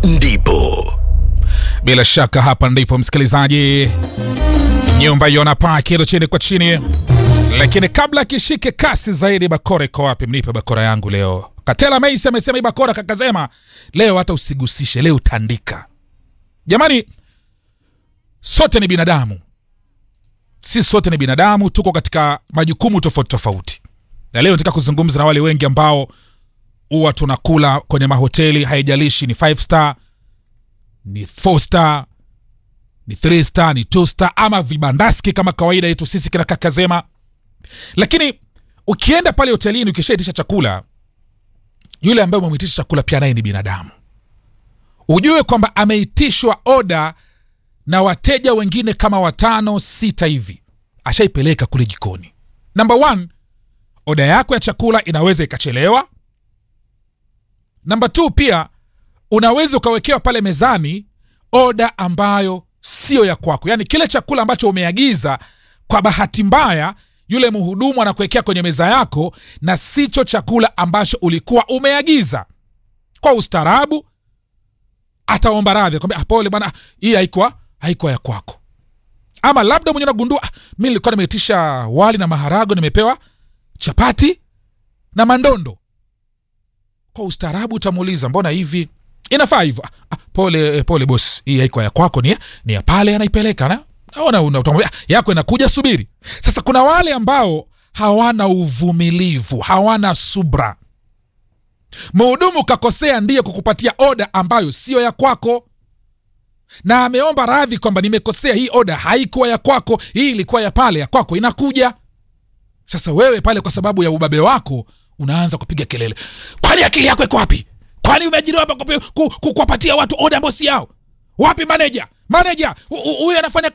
ndipo Bila shaka hapa ndipo msikilizaji, nyumba iona paa kido chini kwa chini, lakini kabla kishike kasi zaidi, bakora iko wapi? Mnipe bakora yangu leo. Katela Meisi amesema hii bakora kakazema leo, hata usigusishe leo, tandika. Jamani, sote ni binadamu, si sote ni binadamu, tuko katika majukumu tofauti tofauti, na leo nataka kuzungumza na wale wengi ambao huwa tunakula kwenye mahoteli, haijalishi ni five star ni four star ni three star ni two star ama vibandaski kama kawaida yetu sisi kina kakazema lakini ukienda pale hotelini ukishaitisha chakula yule ambaye umemwitisha chakula pia naye ni binadamu ujue kwamba ameitishwa oda na wateja wengine kama watano sita hivi ashaipeleka kule jikoni number one oda yako ya chakula inaweza ikachelewa namba t pia unaweza ukawekewa pale mezani oda ambayo sio ya kwako yaani kile chakula ambacho umeagiza kwa bahati mbaya yule mhudumu anakuwekea kwenye meza yako na sicho chakula ambacho ulikuwa umeagiza kwa ustaarabu ataomba radhi akwambia "Ah, pole bwana hii haikuwa haikuwa ya kwako ama labda mwenye nagundua "Ah, mi nilikuwa nimeitisha wali na maharago nimepewa chapati na mandondo kwa ustaarabu utamuuliza mbona hivi inafaa hivyo "Ah, ah, pole eh, pole bos hii haikuwa ya kwako ni, ya- ni ya pale anaipeleka na naona una- utamwambia "Ah, yako inakuja subiri sasa kuna wale ambao hawana uvumilivu hawana subra mhudumu kakosea ndiye kukupatia oda ambayo siyo ya kwako na ameomba radhi kwamba nimekosea hii oda haikuwa ya kwako hii ilikuwa ya pale ya kwako inakuja sasa wewe pale kwa sababu ya ubabe wako unaanza kupiga kelele kwani akili yako iko wapi kwani umeajiriwa hapa kupi- ku- ku- kuwapatia watu oda ambao si yao wapi manager manager hu- hu- huyu anafanya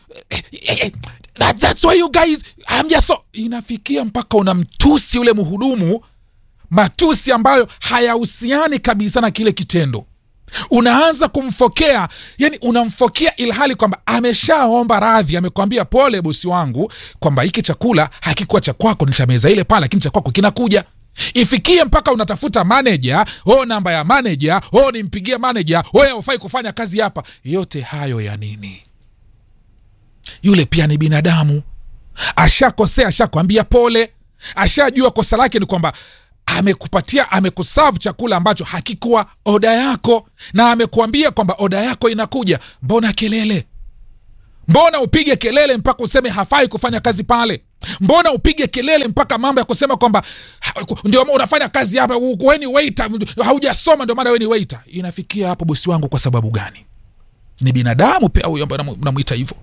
That, that's why you guys I'm just so inafikia mpaka unamtusi yule mhudumu matusi ambayo hayahusiani kabisa na kile kitendo unaanza kumfokea yani unamfokea ilhali kwamba ameshaomba radhi amekwambia pole bosi wangu kwamba hiki chakula hakikuwa cha kwako ni cha meza ile pale lakini cha kwako kinakuja ifikie mpaka unatafuta manaja o namba ya manaja o nimpigie manaja o haufai kufanya kazi hapa yote hayo ya nini yule pia ni binadamu ashakosea ashakwambia pole ashajua kosa lake ni kwamba amekupatia amekusavu chakula ambacho hakikuwa oda yako na amekuambia kwamba oda yako inakuja mbona kelele mbona upige kelele mpaka useme hafai kufanya kazi pale mbona upige kelele mpaka mambo ya kusema kwamba ha- ndio maana unafanya kazi hapa weni waiter haujasoma ndio maana weni waiter inafikia hapo bosi wangu kwa sababu gani ni binadamu pia huyu ambaye namu- namwita hivyo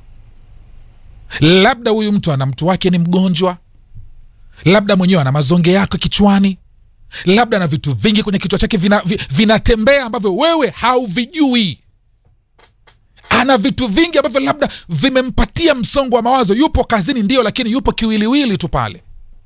labda huyu mtu ana mtu wake ni mgonjwa labda mwenyewe ana mazonge yako kichwani labda ana vitu vingi kwenye kichwa chake vinatembea vina vi- vinatembea ambavyo wewe hauvijui ana vitu vingi ambavyo labda vimempatia msongo wa mawazo yupo kazini ndio lakini yupo kiwiliwili tu pale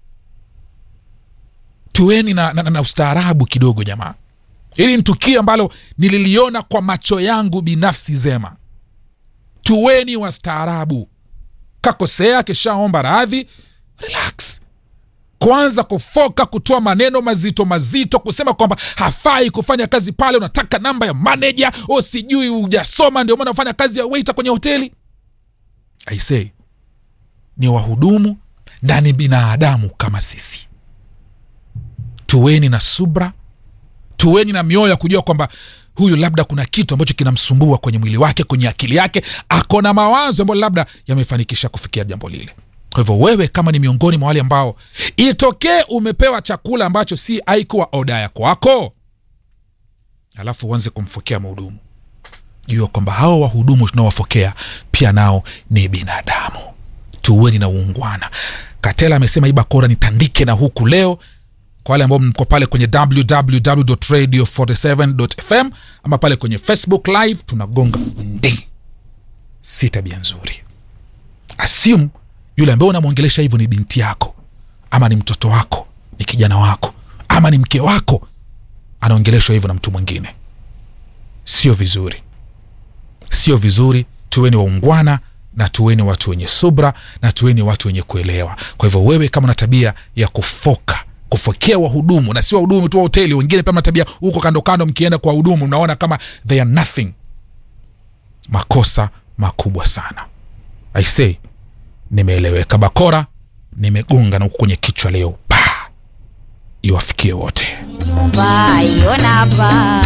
tueni na, na, na, na ustaarabu kidogo jamaa hili ni tukio ambalo nililiona kwa macho yangu binafsi zema tuweni wastaarabu kakosea kishaomba radhi relax kuanza kufoka kutoa maneno mazito mazito kusema kwamba hafai kufanya kazi pale unataka namba ya manaja o sijui hujasoma ndio maana unafanya kazi ya waiter kwenye hoteli aisee ni wahudumu na ni binadamu kama sisi tuweni na subra tuweni na mioyo ya kujua kwamba huyu labda kuna kitu ambacho kinamsumbua kwenye mwili wake kwenye akili yake ako na mawazo ambayo labda yamefanikisha kufikia jambo lile kwa hivyo wewe kama ni miongoni mwa wale ambao itokee umepewa chakula ambacho si aikuwa oda ya kwako alafu uanze kumfokea mhudumu jua kwamba hao wahudumu tunaowafokea pia nao ni binadamu tuweni na uungwana katela amesema hii bakora nitandike na huku leo kwa wale ambao mko pale kwenye www.radio47.fm ama pale kwenye facebook live tunagonga ndi si tabia nzuri assume yule ambaye unamwongelesha hivyo ni binti yako ama ni mtoto wako ni kijana wako ama ni mke wako anaongeleshwa hivyo na mtu mwingine sio vizuri sio vizuri tuweni waungwana na tuweni watu wenye subra na tuweni watu wenye kuelewa kwa hivyo wewe kama una tabia ya kufoka kuwafokea wahudumu na si wahudumu tu wa hoteli wengine pia mnatabia huko kando kando mkienda kwa wahudumu mnaona kama they are nothing makosa makubwa sana i say nimeeleweka bakora nimegonga na huku kwenye kichwa leo pa iwafikie wote Bayonapa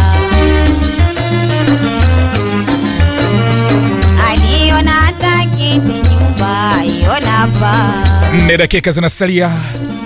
aliona takiti nyumba yonapa nne dakika zinasalia